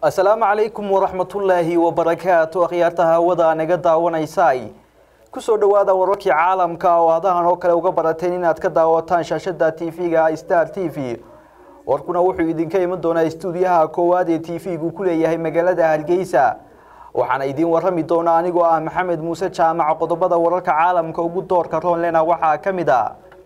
asalaamu calaykum waraxmatullaahi wabarakaatu akhyaarta hawada naga daawanaysay kusoo dhowaada wararkii caalamka oo hadahan oo kale uga barateen inaad ka daawataan shaashada tv-ga star t v warkuna wuxuu idinka iman doonaa stuudiyaha koowaad ee t v-gu ku leeyahay magaalada hargeysa waxaana idiin warami doona anigoo ah maxamed muuse jaamac qodobada wararka caalamka ugu doorka roonlena waxaa ka mid a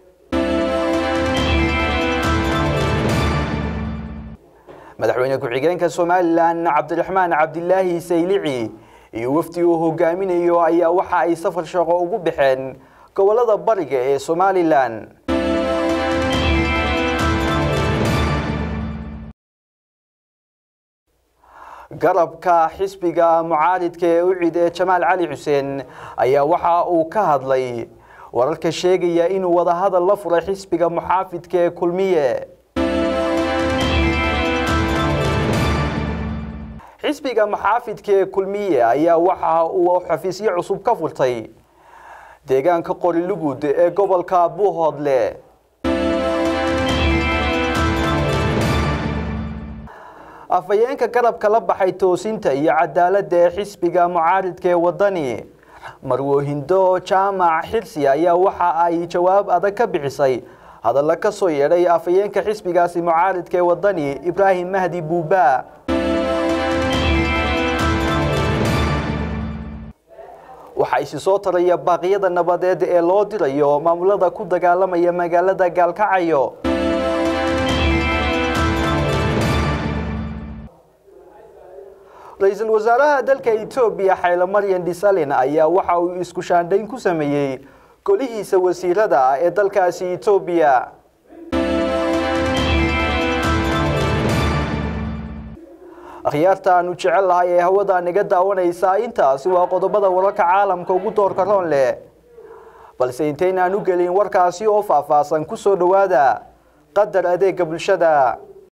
madaxweyne ku-xigeenka somalilan cabdiraxmaan cabdilaahi saylici iyo wafdi uu hogaaminayo ayaa waxa ay safar shaqo ugu baxeen gobolada bariga ee somalilan garabka xisbiga mucaaridka ee u cid ee jamaal cali xuseen ayaa waxa uu ka hadlay wararka sheegaya inuu wadahadal la furay xisbiga muxaafidka ee kulmiye xisbiga muxaafidka ee kulmiye ayaa waxa uu xafiisyo cusub ka furtay deegaanka qorilugud ee gobolka buuhoodle afhayeenka garabka la baxay toosinta iyo cadaaladda ee xisbiga mucaaridka ee wadani marwoohindo jaamac xirsi ayaa waxa ay jawaab adag ka bixisay hadalla ka soo yeedhay afhayeenka xisbigaasi mucaaridka ee wadani ibraahim mahdi buuba waxaa isi soo taraya baaqyada nabadeed ee loo dirayo maamulada ku dagaalamaya magaalada gaalkacayo ra-iisul wasaaraha dalka etoobiya xaylo maryan dhisalin ayaa waxa uu isku shaandhayn ku sameeyey golihiisa wasiirada ee dalkaasi etoobiya akhyaarta aanu jecel lahay ee hawada naga daawanaysaa intaasi waa qodobada wararka caalamka ugu doorka roon leh balse intaynaan u gelin warkaasi oo faahfaahsan ku soo dhowaada qadar adeega bulshada